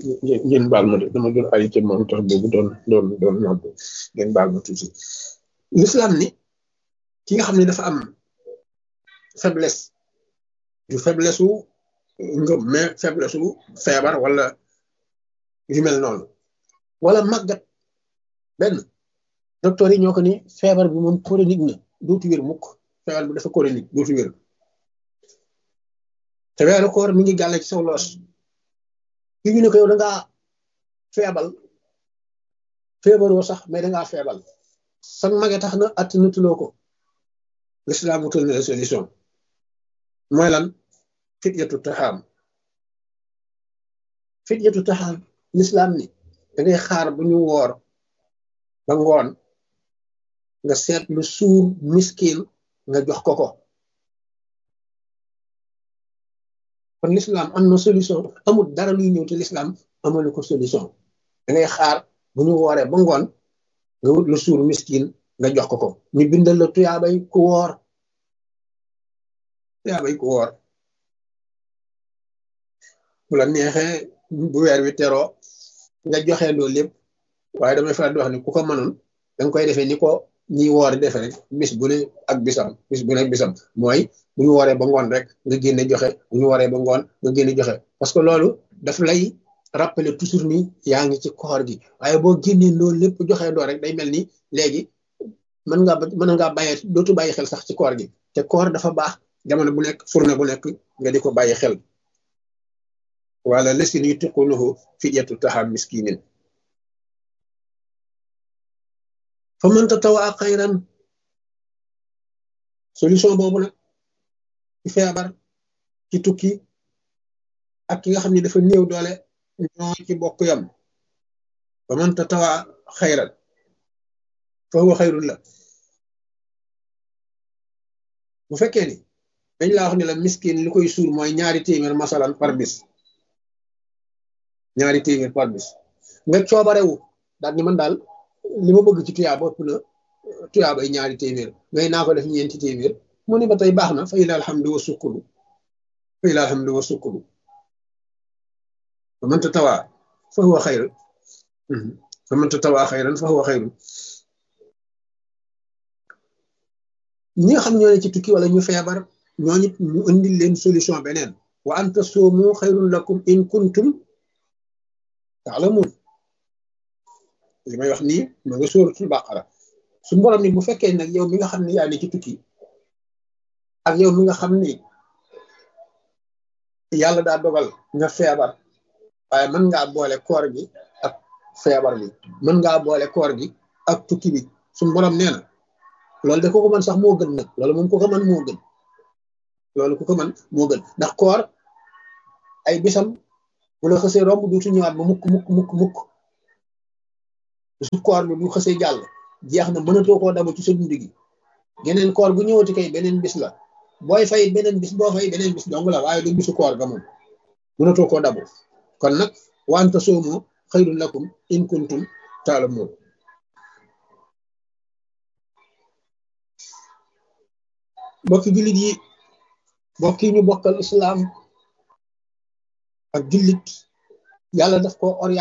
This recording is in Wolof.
ngeen baal ma de dama doon ay ca moom tax boobu doon doon doon nodd ngeen baal ma tuuti l'islam ni ki nga xam ne dafa am faiblesse du faiblesse wu ngëm mais faiblesse wu feebar wala yu mel noonu wala màggat benn docteur yi ñoo ko ni feebar bi moom chronique na dootu wér mukk feebar bi dafa chronique dootu wér te weeru koor mi ngi gàlle ci saw loos ki ñu ne ko yow da ngaa feebal feebaroo sax mais da ngaa feebal sax mage tax na att natuloo ko l'islam wutal na la solution mooy lan fityatu taxaam fityatu taxaam l'islam ni da ngay xaar bu ñu woor ba ngoon nga seet lu suur miskin nga jox ko ko kon l'islam am na solution amul dara luy ñëw te l'islam amalu ko solution da ngay xaar bu ñu wooree ba ngoon nga wut lu suur miskin nga jox ko ko ñu bindal la tuyaabay ku woor tuyaabay ku woor bu la neexee bu weer wi teroo nga joxe loolu lépp waaye damay faral di wax ni ku ko mënoon danga koy defee ni ko ñi woor defe rek bis bu ne ak bisam bis bu ne ak bisam mooy bu ñu wooree ba ngoon rek nga génne joxe bu ñu wooree ba ngoon nga génne joxe parce que loolu daf lay rappeler toujours ni yaa ngi ci koor gi waaye boo génnee loolu lépp joxe doo rek day mel ni léegi mën ngaa mën ngaa bàyyee dootu bàyyi xel sax ci koor gi te koor dafa baax jamono bu nekk journée bu nekk nga di ko bàyyi xel wala lesin yutiqunahu fidyatu taxaam miskinin fa man tatawaa xayran solution boobu nag ci feebar ci tukki ak ki nga xam ne dafa néew doole ñoo ci bokk yam fa man tatawaa xayran fa huwa xayrun la bu fekkee ni dañ laa wax ne la miskin li koy suur mooy ñaari téeméer masalan par bis ñaari téeméer par bis nga coobarewu daal ni man daal li ma bëgg ci tuyaaba ëpp na tuyaaba ay ñaari téeméer ngay naa ko def ñeenti téeméer mu ne ba tey baax na fa ila alhamdu wa sukkuru fa ila alhamdu wa sukkuru fa man tatawaa fa huwa xayr fa man tatawaa xayran fa huwa xayrun ñi nga xam ñoo ne ci tukki wala ñu feebar ñooñu ñu indil leen solution beneen wa an tasoomu xayrun lakum in kuntum taalamun li may wax nii ma nga sóoratul bàqara su borom ni bu fekkee nag yow mi nga xam ne yaa ne ci tukki ak yow mi nga xam ni yàlla daa dogal nga feebar waaye mën ngaa boole koor gi ak feebar bi mën ngaa boole koor gi ak tukki bi suñu borom nee na loolu de ko ko mën sax moo gën nag loolu moom ku ko mën moo gën loolu ku ko mën moo gën ndax koor ay bisam bu la xësee romb duutu ñëwaat ba mukk mukk mukk mukk su koor bi bu xësee jàll jeex na mënatoo koo dabu ci sa dund gi geneen koor bu ñëwati kay beneen bis la booy fay beneen bis boo fay beneen bis dong la waaye du bisu koor ga moom mënatoo koo dabu kon nag wante soomoo xayrun lakum in kuntum taalamuun mbokki jullit yi mbokk yi ñu bokkal islaam ak jullit yàlla daf ko orienté